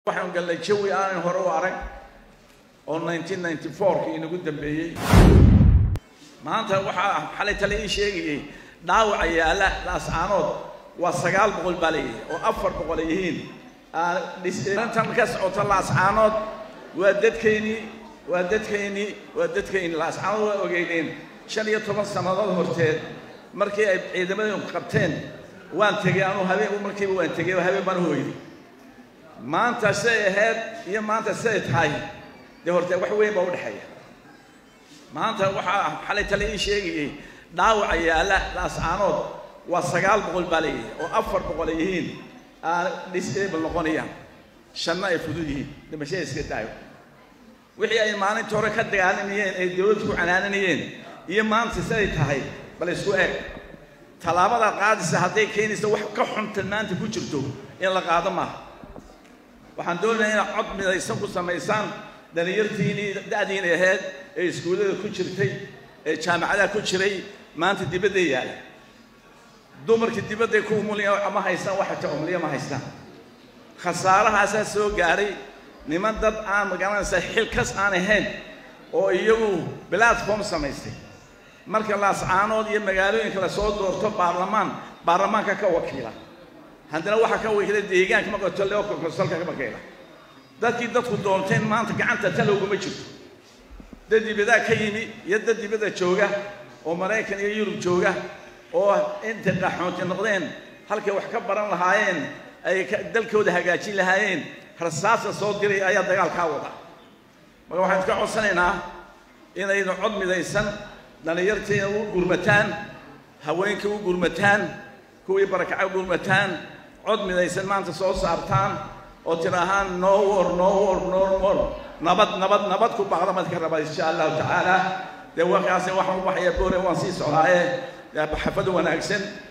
waxaan gallay jawi aanan hore u arag oo nineteen ninety fourkii inagu dambeeyey maanta waxaa xalay tale ii sheegayay dhaawaca yaalla laascaanood waa sagaal boqol baa leeyahay oo afar boqol ay yihiin dhintan ka socota laascaanood waa dadkeynii waa dadkeynii waa dadkeynii laascaanood waa ogeyneen shan iyo toban sannadood horteed markii ay ciidamadeenu qabteen waan tegey anuu habeen markiiba waan tegey oo habeen baan u hoyday maanta siday ahayd iyo maanta siday tahay dee hortee wax weyn baa udhexeeya maanta waxaa xalay tale ii sheegayay dhaawaca yaalla laascaanood waa sagaal boqol baa leeyahay oo afar boqol ay yihiin disable noqonayaan shanna ay fudud yihiin dhimashada iska daayo wixii ay maalinta hore ka dagaalamayeen ay dawladda ku canaananayeen iyo maanta siday tahay bal isku eg tallaabada qaadisa hadday keenaysa wax ka xuntan maanta ku jirto in la qaado maaha waxaan doonayaa inaad cod midaysan ku samaysaan dhalinyartiinii da'diina ahayd ee iskuullada ku jirtay ee jaamacadaha ku jiray maanta dibadday yaala dumarkii dibadday ku umulaya ma haystaan waxa ta umliya ma haystaan khasaarahaasaa soo gaaray niman dad aan magaranaysaa xilkas aan ahayn oo iyagu platform samaystay marka laascaanood iyo magaalooyinka lasoo doorto baarlamaan baarlamaanka ka wakiila haddana waxaa ka wakiila deegaanka maqato leo konsolka ka wakiila dadkii dadku doonteen maanta gacanta talowguma jirto dad dibadaa ka yimi iyo dad dibadda jooga oo maraykan iyo yurub jooga oo intay qaxoonti noqdeen halkay wax ka baran lahaayeen ay dalkooda hagaajin lahaayeen rasaasa soo diray ayaa dagaalkaa wada marka waxaan iska codsanaynaa inaynu cod midaysan dhallinyartiina u gurmataan haweenkii u gurmataan kuwii barakaca u gurmataan cod midaysan maanta soo saartaan oo tidaahaan no war no war no war nabad nabad nabad ku baaqdamad ka raba insha allahu tacaala dee warkaasi waxaan u baxaya boore waan sii socdaaye xafad wanaagsan